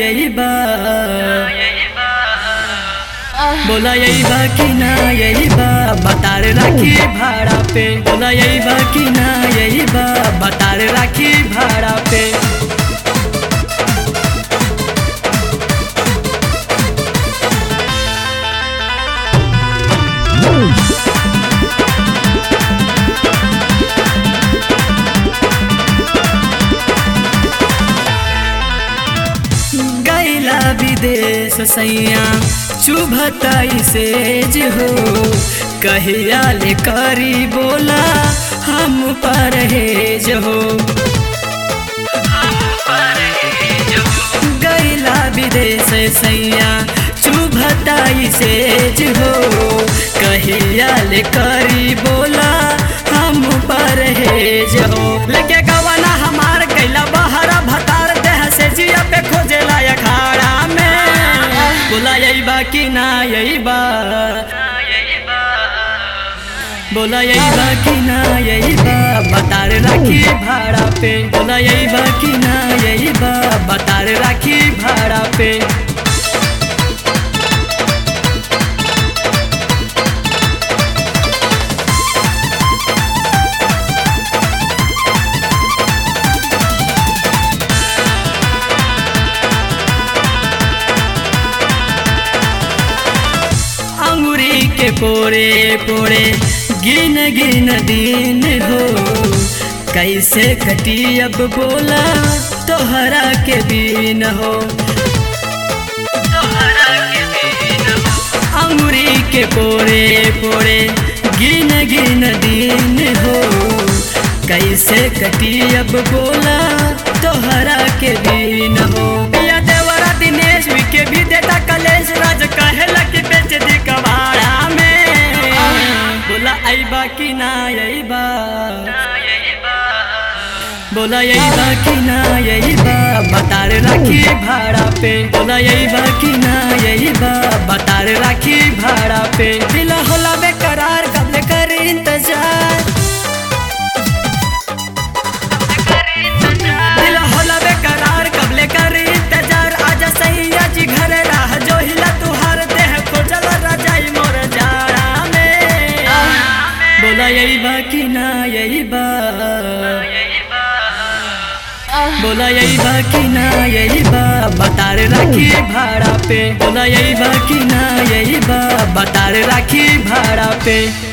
यही बा बोला यही बा कि ना यही बा बतार राखी भाड़ा पे बोला यही बा कि ना यही बा बतार राखी भाड़ा पे गैला विदेश सैया चुभताई सेज हो कहिया ले करी बोला हम परहेज हो गैला विदेश सैया चुभताई सेज हो कहिया ले करी बोला हम परहेज हो लेके गवाना हमार कैला बहरा भतार देह से जिया पे खोजेला अखाड़ा में बोला यही बा कि ना यही बा बोला यही बा कि ना यही बा बतार राखी भाड़ा पे बोला यही बा कि ना यही बा बतार राखी भाड़ा पे अंगुरी के पोरे पोरे गिन गिन दिन हो कैसे कटी अब बोला तोहरा के बीन हो अंगुरी के पोरे पोरे गिन गिन दिन हो कैसे कटी अब बोला तोहरा के बीन हो पिया देवरा दिनेश के भी देता कलेश राज कहेला कि बेच दी कबाड़ा में बोला अइबा कि ना अइबा बोला यही बा कि ना यही बा बतार राखी भाड़ा पे बोला यही बा कि ना यही बा बतार राखी भाड़ा पे दिल होला बेकरार कब कर इंतजार दिल होला बेकरार कब कर इंतजार आजा सैया जी घर राह जो हिला तुहार देह खोजल रजाई मोर जाड़ा में बोला यही बा कि ना यही बा बोला यही बा कि ना यही बा बतार राखी भाड़ा पे बोला यही बा कि ना यही बा बतार राखी भाड़ा पे